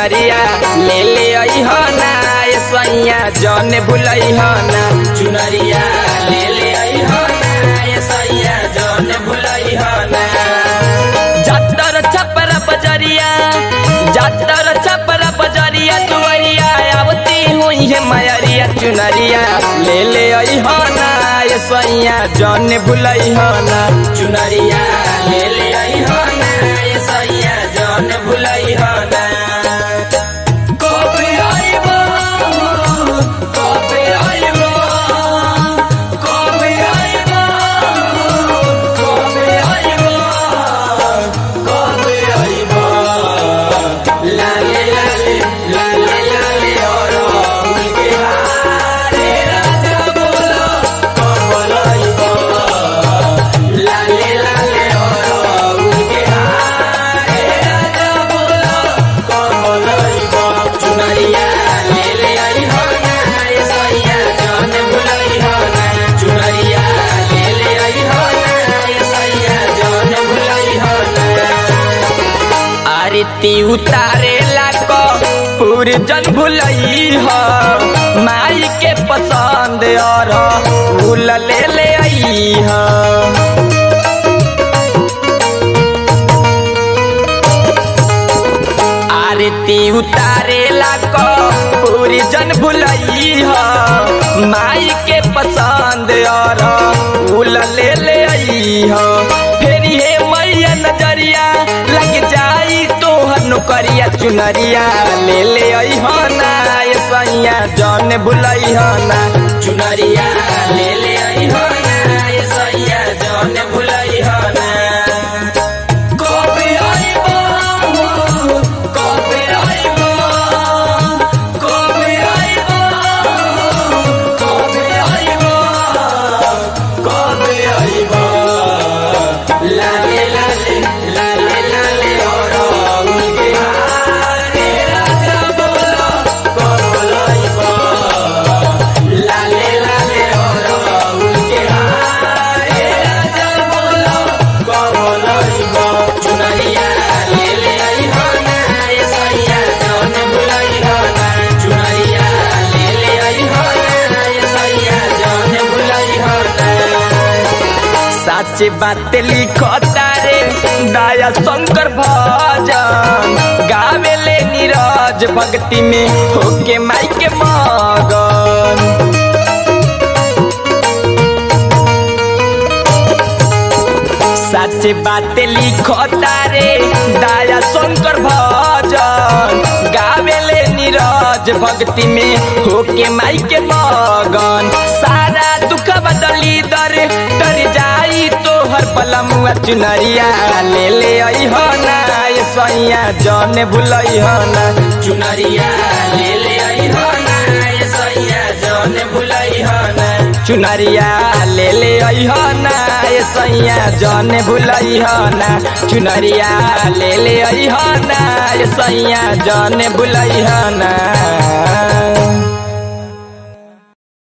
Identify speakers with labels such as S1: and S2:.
S1: चुनरिया ले ले अइह ना ए सैया जन भुलइह ना चुनरिया ले ले अइह ना ए सैया जन भुलइह ना जातर छपर बजरिया जातर छपर बजरिया दुआरिया आवती हुई है मयरिया चुनरिया ले ले अइह ना ए सैया जन भुलइह ना चुनरिया ले ले अइह ना ए सैया जन भुलइह ना कबे आइबो कबे आइबो कबे आइबो कबे आइबो कबे आइबो लाले लाले लाले लाले और उनके हारे राजा बोलो कबे आइबो लाले लाले और उनके हारे राजा बोलो कबे आइबो चुनरिया ले ले आई हो ना ए सैया जान भुलाई हो ना चुनरिया ले ले आई हो ना ए सैया जान भुलाई हो ना आरती उतारे लाको पूरी जन भुलई हो माई के पसंद और फूल ले ले आई हो आरती उतारे लाको पूरी जन भुलई हो माई के पसंद और फूल ले ले आई हो फिर हे मैया नजरिया लग जाई तोहर नौकरिया चुनरिया ले ले आई हो ना ए सैया जन भुलई हो ना चुनरिया ले ले आई हो ना ए सैया जन भुलई हो ना कबे आइबो कबे आइबो कबे आइबो कबे आइबो कबे आइबो लाले लाले लाले लाले और उनके हारे राजा बोलो कबे आइबो लाले लाले और उनके हारे राजा बोलो कबे आइबो चुनरिया ले ले आई हो ना ए सैया जौन भुलाई हो ना चुनरिया ले ले आई हो ना ए सैया जौन भुलाई हो ना सच बात लिखता रे दया शंकर भजन गावेले नीरज भक्ति में होके माई के मगन सच बात लिखता रे दया शंकर भजन गावेले नीरज भक्ति में होके माई के मगन सारा दुख बदली दर तर जाई तोहर बलमुआ चुनरिया ले ले आई हो ना ए सैया जन भुलई हो ना चुनरिया ले ले आई हो ना ए सैया जन भुलई हो ना चुनरिया ले ले आई हो ना ए सैया जन भुलई हो ना चुनरिया ले ले आई हो ना ए सैया जन भुलई हो ना